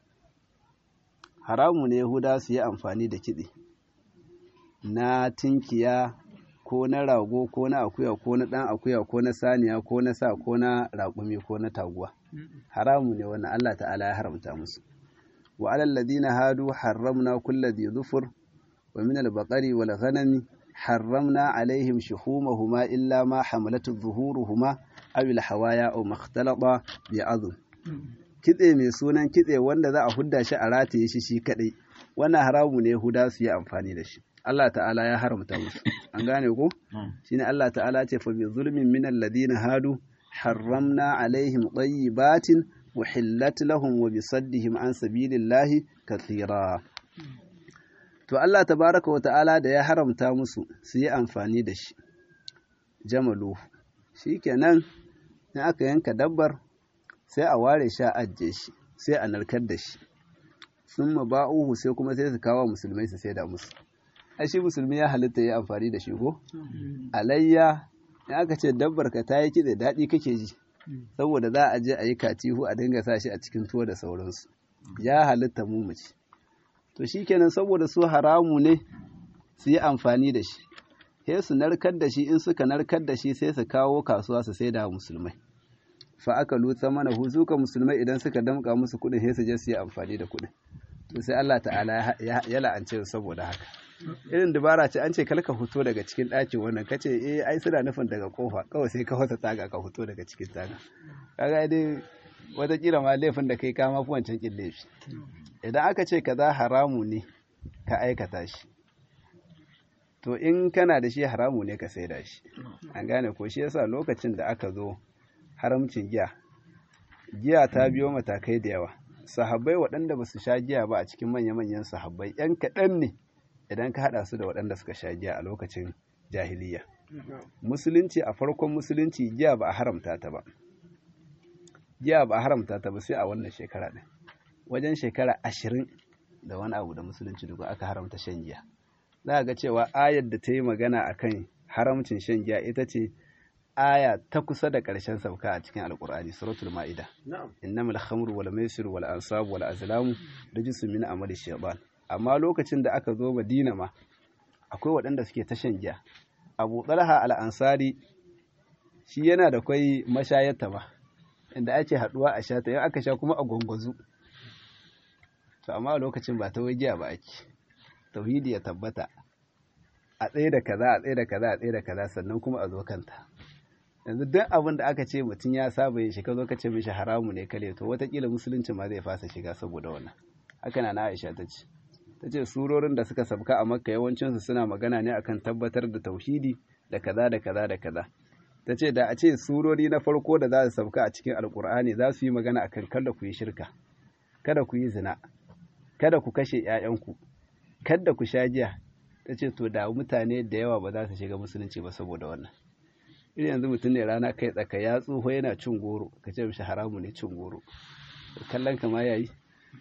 haramu ne yahudawa su yi amfani da kitse na tinkiya ko na rago ko na akuya ko na ɗan akuya ko na saniya ko na sa ko na raƙumi ko na taguwa haramu ne wannan Allah ta'ala ya haramta musu wa alal ladina hadu harramna kulli dhi dhufur wa min al baqari wal ghanami harramna alaihim shuhumahuma illa ma hamalat dhuhuruhuma aw al hawaya aw makhtalata bi azm kitse mai sunan kitse wanda za a hudda shi a rataye shi shi kadai wannan haramu ne Yahuda su yi amfani da shi Allah ta'ala ya haramta musu an gane ko shine Allah ta'ala ce fa bi zulmin min alladhina hadu harramna alaihim tayyibatin uhillat lahum wa bi saddihim an sabilillahi kathira to Allah tabaraka wa ta'ala da ya haramta musu su yi amfani da shi jamalu shikenan in aka yanka dabbar sai a ware shi a ajiye shi sai a narkar da shi sun ba'uhu sai kuma sai su kawo musulmai su sai da musu ai shi musulmi ya halitta ya amfani da shi ko alayya in aka ce dabbar ka ta yi kitse daɗi kake ji saboda za a je a yi katihu a dinga sa shi a cikin tuwo da sauransu ya halitta mu mu ci to shikenan saboda su haramu ne su yi amfani da shi sai su narkar da shi in suka narkar da shi sai su kawo kasuwa su sai da musulmai fa aka lutsa mana huzuka musulmai idan suka damka musu kuɗin sai su je su yi amfani da kuɗin to sai Allah ta'ala ya la'ance saboda haka irin dabara ce an ce kalka fito daga cikin ɗakin wannan kace eh ai suna nufin daga kofa kawai sai ka wata taga ka fito daga cikin taga kaga dai wata kila ma laifin da kai ka ma fi wancan kin laifi idan aka ce kaza haramu ne ka aikata shi to in kana da shi haramu ne ka saida shi an gane ko shi yasa lokacin da aka zo haramcin giya giya ta biyo matakai da yawa sahabbai waɗanda ba su sha giya ba a cikin manya-manyan sahabbai ‘yan kaɗan ne idan ka haɗa su da waɗanda suka sha giya a lokacin jahiliya musulunci a farkon musulunci giya ba a haramta ta ba giya ba a haramta ta ba sai a wannan shekara ɗin wajen shekara ashirin da wani abu da musulunci duk aka haramta shan giya za ga cewa ayar da ta yi magana akan haramcin shan giya ita ce aya ta kusa da ƙarshen sauka a cikin alkur'ani suratul ma'ida innamal khamru wal maisir wal ansab wal azlamu rijsun min amali shaytan amma lokacin da aka zo Madina ma akwai waɗanda suke ta shan giya Abu Talha al-Ansari shi yana da kwai mashayarta ba inda ake haduwa a sha ta yau aka sha kuma a gwangwazu to amma a lokacin ba ta wai giya ba ake tauhidi ya tabbata a tsaye da kaza a tsaye da kaza a tsaye da kaza sannan kuma a zo kanta yanzu duk abin da aka ce mutum ya saba yin shi ka zo ka ce mishi haramu ne kale to watakila musulunci ma zai fasa shiga saboda wannan haka na Aisha ta ce ta ce surorin da suka sabka a makka yawancinsu suna magana ne akan tabbatar da tauhidi da kaza da kaza da kaza ta ce da a ce surori na farko da za su sabka a cikin alkur'ani za su yi magana akan kada ku yi shirka kada ku yi zina kada ku kashe 'ya'yanku kada ku sha giya ta ce to da mutane da yawa ba za su shiga musulunci ba saboda wannan irin yanzu mutum ne rana kai tsaka ya tsoho yana cin goro ka ce mishi haramu ne cin goro kallon kama ya yi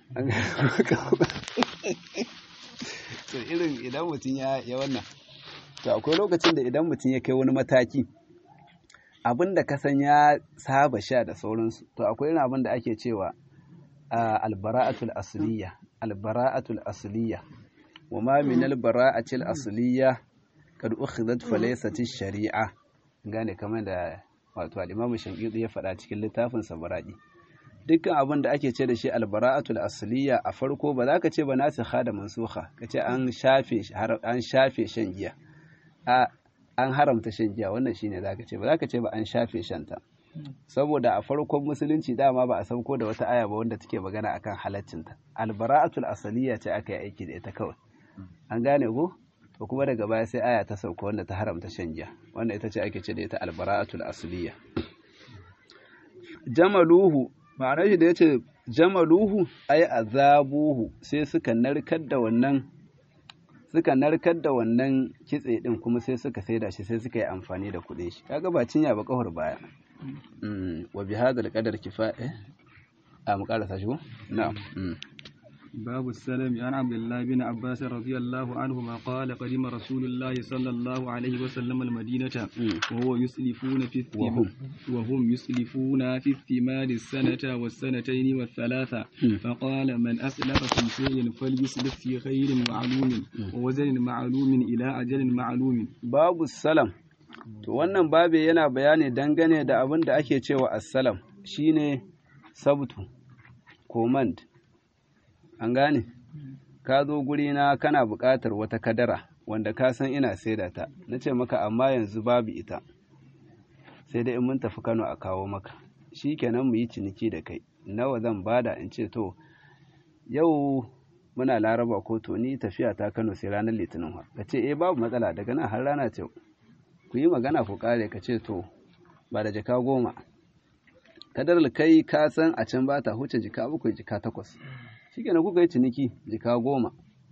to irin idan mutum ya wannan to akwai lokacin da idan mutum ya kai wani mataki abin da ka san ya saba sha da sauransu to akwai irin abin da ake cewa albara'atul asliya albara'atul asliya wa ma min albara'atil asliya kad ukhidat falaysat shari'a gane kamar da wato al-Imam Shafi'i ya faɗa cikin littafin sa Baraqi dukkan abin da ake ce da shi albara'atul asliya a farko ba za ka ce ba nasikha da mansukha ka ce an shafe an shafe shan giya a an haramta shan giya wannan shine za ka ce ba za ka ce ba an shafe shanta saboda a farkon musulunci dama ba a sauko da wata aya ba wanda take magana akan halaccinta albara'atul asliya ce aka yi aiki da ita kawai an gane ko to kuma daga baya sai aya ta sauka wanda ta haramta shan giya wanda ita ce ake ce da ita albara'atul asliya jamaluhu ma'anar shi da yace jamaluhu ay azabuhu sai suka narkar da wannan suka narkar da wannan kitse din kuma sai suka saida shi sai suka yi amfani da kuɗin shi kaga ba cinya ba kafar baya wa bi hadal qadar kifaya a mu karasa shi ko na'am باب السلام عن عبد الله بن عباس رضي الله عنهما قال قدم رسول الله صلى الله عليه وسلم المدينة وهو يسلفون في الثمار وهم يسلفون في الثمار السنة والسنتين والثلاثة فقال من أسلف في شيء فليسلف في خير معلوم ووزن معلوم إلى أجل معلوم باب السلام to wannan babe yana bayani dangane da abin da ake cewa assalam shine sabtu command an gane ka zo gurina kana buƙatar wata kadara wanda ka san ina saida ta na ce maka amma yanzu babu ita sai dai in mun tafi kano a kawo maka shi kenan mu yi ciniki da kai nawa zan bada in ce to yau muna laraba ko to ni tafiya ta kano sai ranar litinin ka ce eh babu matsala daga nan har rana ce ku yi magana ku kare ka ce to ba da jaka goma kadar kai ka san a can ba ta huce jika bakwai jika takwas shi kenan kuka yi ciniki jika goma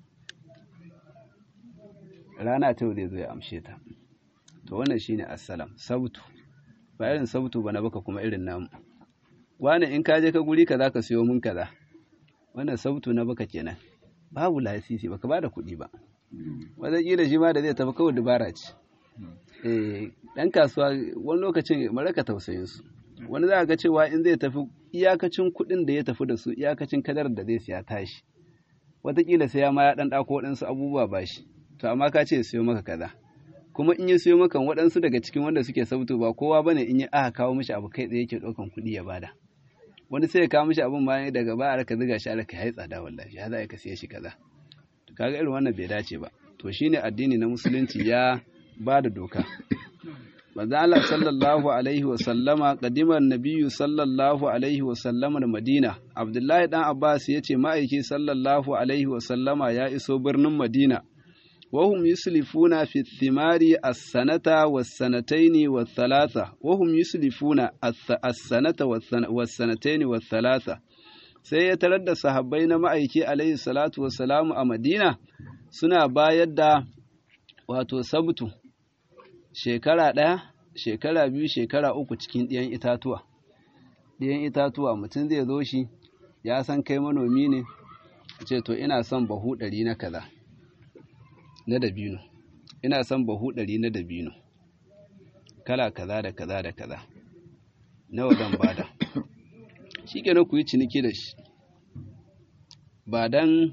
rana ta yau zai zo ya amshe ta to wannan shine assalam sabtu ba irin sabtu ba na baka kuma irin namu wani in ka je ka guri kaza ka siyo mun kaza wannan sabtu na baka kenan babu lasisi baka bada kuɗi ba wataƙila shi ma da zai tafi kawai dubara ce eh dan kasuwa wani lokacin maraka tausayin su wani za ga cewa in zai tafi iyakacin kuɗin da ya tafi da su iyakacin kadar da zai siya tashi wataƙila sai ya ma ya ɗan ɗako waɗansu abubuwa ba shi to amma ka ce siyo maka kaza kuma in ya siyo maka waɗansu daga cikin wanda suke sabto ba kowa bane in ya aka kawo mishi abu kai tsaye yake ɗaukan kuɗi ya bada wani sai ya kawo mishi abin ma daga ba a ka ziga shi alaka ya yi tsada wallahi ya za ka siya shi kaza to kaga irin wannan bai dace ba to shine addini na musulunci ya ba da doka manzo Allah sallallahu alaihi wa sallama qadiman nabiyyu sallallahu alaihi wa sallama da Madina Abdullahi dan Abbas yace ma'aiki sallallahu alaihi wa sallama ya iso birnin Madina وهم يسلفون في الثمار السنة والسنتين والثلاثة وهم يسلفون السنة والسنتين والثلاثة sai ya tarar da sahabbai na ma'aiki alaihi salatu wassalamu a madina suna bayar da wato sabtu shekara ɗaya shekara biyu shekara uku cikin ɗiyan itatuwa ɗiyan itatuwa mutum zai zo shi ya san kai manomi ne ce to ina son bahu ɗari na kaza na dabino ina son bahu ɗari na dabino kala kaza da kaza da kaza nawa zan bada shi kenan ku yi ciniki da shi ba dan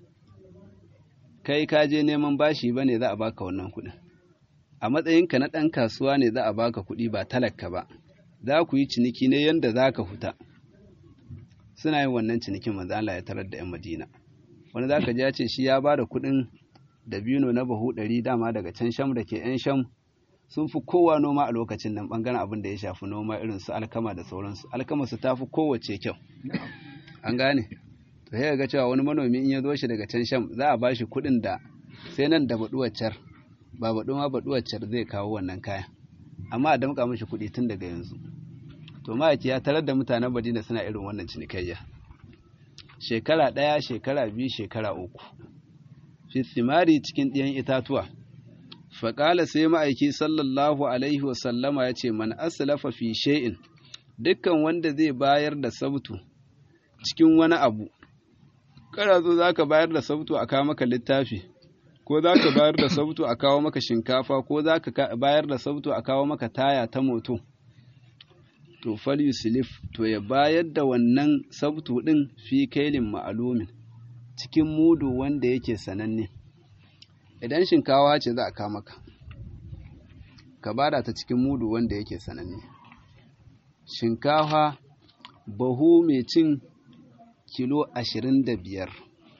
kai ka je neman bashi ba ne za a baka wannan kuɗin a matsayinka na ɗan kasuwa ne za a baka kuɗi ba talaka ba za ku yi ciniki ne yadda za ka huta suna yin wannan cinikin manzo Allah ya tarar da 'yan Madina wani za ka ji ya ce shi ya ba da kuɗin dabino na bahu ɗari dama daga can sham da ke 'yan sham sun fi kowa noma a lokacin nan ɓangaren abin da ya shafi noma irin su alkama da sauransu alkama su ta fi kowace kyau an gane to sai ga cewa wani manomi in ya zo shi daga can sham za a ba shi kuɗin da sai nan da baɗuwar car ba baɗu ma baɗuwar car zai kawo wannan kayan amma a damƙa mashi kuɗi tun daga yanzu to ma'aiki ya tarar da mutanen Madina suna irin wannan cinikayya shekara ɗaya shekara biyu shekara uku fi thimari cikin ɗiyan itatuwa faƙala sai ma'aiki sallallahu alaihi wasallama ya ce man aslafa fi shay'in dukkan wanda zai bayar da sabtu cikin wani abu kana zo za ka bayar da sabtu a kawo maka littafi ko za ka bayar da sabtu a kawo maka shinkafa ko za ka bayar da sabtu a kawo maka taya ta moto to fal yuslif to ya bayar da wannan sabtu din fi kailin ma'alumin cikin mudu wanda yake sananne idan shinkawa ce za a kawo maka ka bada ta cikin mudu wanda yake sananne shinkafa bahu mai cin kilo ashirin da biyar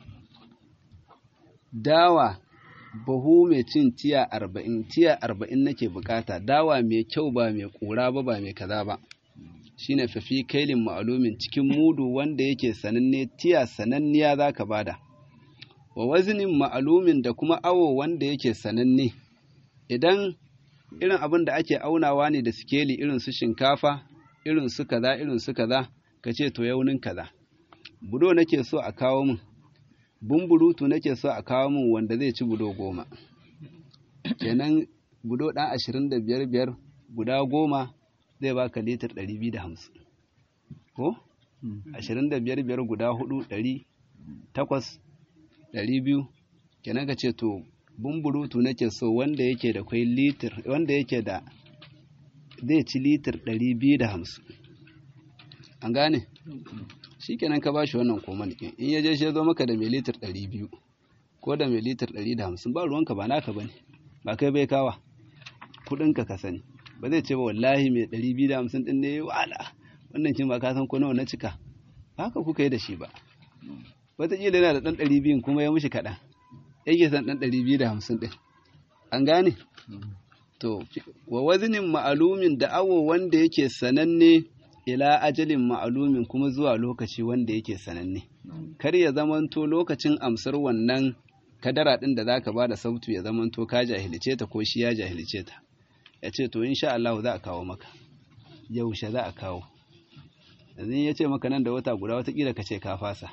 dawa bahu mai cin tiya arba'in tiya arba'in nake bukata dawa mai kyau ba mai kura ba ba mai kaza ba shine fafi kailin ma'alumin cikin mudu wanda yake sananne tiya sananniya za ka bada wa wazinin ma'alumin da kuma awo wanda yake sananne idan irin abin da ake aunawa ne da sikeli irin su shinkafa irin su kaza irin su kaza ka ce to yaunin kaza budo nake so a kawo min bumburutu nake so a kawo min wanda zai ci budo goma kenan budo ɗan ashirin da biyar biyar guda goma zai baka litir ɗari biyu da hamsin ko ashirin da biyar biyar guda hudu ɗari takwas ɗari biyu kenan ka ce to bumburutu nake so wanda yake da kwai litir wanda yake da zai ci litir ɗari biyu da hamsin an gane shi kenan ka bashi wannan koman ɗin in ya je shi ya zo maka da mai litir ɗari biyu ko da mai litir ɗari da hamsin ba ruwanka ba naka ba ne ba kai bai kawa kuɗinka ka sani ba zai ce ba wallahi mai ɗari biyu da hamsin ɗin ne wala wannan kin ba ka san ko nawa na cika ba haka kuka yi da shi ba wataƙila yana da ɗan ɗari biyun kuma ya mushi kaɗan yake san ɗan ɗari biyu da hamsin ɗin an gane to wa wazinin ma'alumin da awo wanda yake sananne ila ajalin ma'alumin kuma zuwa lokaci wanda yake sananne kar ya zamanto lokacin amsar wannan kadara ɗin da zaka ba da sautu ya zamanto ka jahilce ta ko shi ya jahilce ta ya ce to insha Allah za a kawo maka yaushe za a kawo yanzu ya ce maka nan da wata guda watakila ka ce ka fasa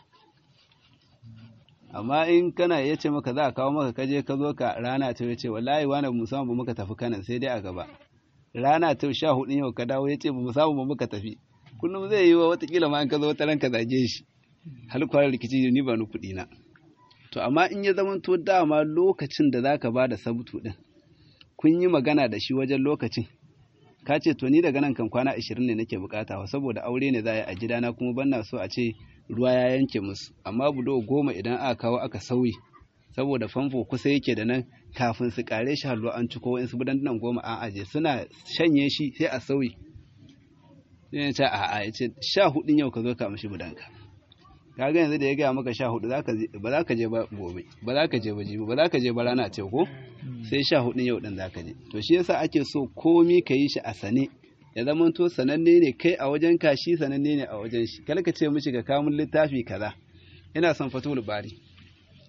amma in kana ya ce maka za a kawo maka kaje ka zo ka rana ta ya ce wallahi wani mu samu ba muka tafi kanan sai dai a gaba rana ta sha hudu yau ka dawo ya ce ba mu samu ba muka tafi kullum zai yi wa watakila ma in ka zo wata ranka zage shi har kwarar rikici ni ba ni kuɗi na to amma in ya zama to dama lokacin da zaka ba da sabutu din kun yi magana da shi wajen lokacin ka ce to ni daga nan kan kwana ashirin ne nake bukata saboda aure ne za a yi a gidana kuma ban na so a ce ruwa ya yanke musu amma budo goma idan aka kawo aka sauyi saboda famfo kusa yake da nan kafin su kare shi halwa an ciko wa'insu budandunan goma an aje suna shanye shi sai a sauyi sai ya ce a a ya ce sha hudun yau ka zo ka mishi budanka kaga yanzu da ya gaya maka sha hudu ba za ka je ba gobe ba za ka je ba jibi ba za ka je ba rana ce ko sai sha hudun yau din za ka je to shi yasa ake so komi ka yi shi a sane ya zama to sananne ne kai a wajen ka shi sananne ne a wajen shi kar ka ce mishi ka kamun littafi kaza ina son fatul bari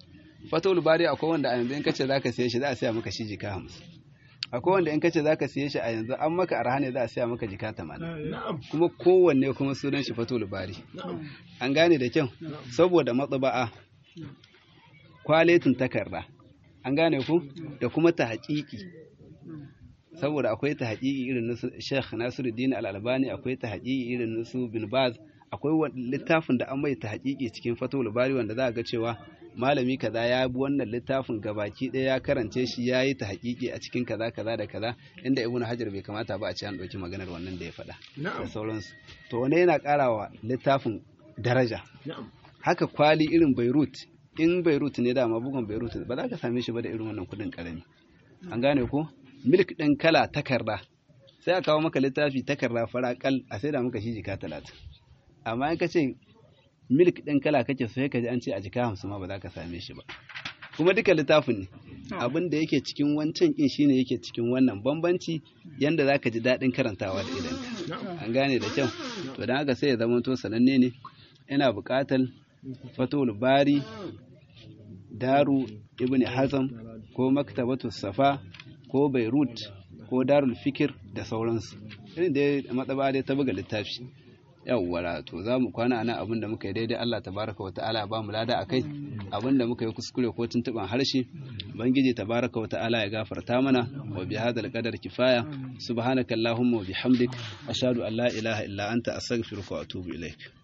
fatul bari akwai wanda a yanzu in kace zaka siye shi za a siya maka shi jika hamsin akwai wanda in kace zaka siye shi a yanzu an maka arha ne za a siya maka jika tamanin kuma kowanne kuma sunan shi fatul bari an gane da kyau saboda matsaba'a kwaletin takarda an gane ku da kuma ta haƙiƙi saboda akwai ta haƙiƙi irin na Sheikh Nasiruddin Al-Albani akwai ta haƙiƙi irin na su Bin Baz akwai littafin da an mai ta haƙiƙi cikin Fathul Bari wanda za a ga cewa malami kaza ya bi wannan littafin gabaki ɗaya ya karance shi ya yi ta haƙiƙi a cikin kaza kaza da kaza inda Ibn Hajar bai kamata ba a ce an ɗauki maganar wannan da ya faɗa da sauransu to wani yana ƙarawa littafin daraja haka kwali irin Beirut in Beirut ne dama bugun Beirut ba za ka same shi ba da irin wannan kuɗin ƙarami an gane ko milk ɗin kala takarda sai a kawo maka littafi takarda faraƙal a sai da maka shi jika talatin amma in ka ce milk ɗin kala kake so ka ji an ce a jika hamsin ma ba za ka same shi ba kuma duka littafin ne abin da yake cikin wancan kin shine yake cikin wannan bambanci yanda za ka ji daɗin karantawa da idan an gane da kyau to don haka sai ya zama to sananne ne ina buƙatar fatul bari daru ibn hazam ko maktabatu safa ko beirut ko darul fikir da sauransu irin da matsaba dai ta buga littafi yawwa to za mu kwana ana abin da muka yi daidai Allah tabaraka wa ta'ala ba mu lada akai abin da muka yi kuskure ko tuntuban harshe bangiji tabaraka wa ta'ala ya gafarta mana wa bi hadal qadar kifaya subhanaka allahumma wa bihamdik ashhadu an la ilaha illa anta astaghfiruka wa atubu ilaik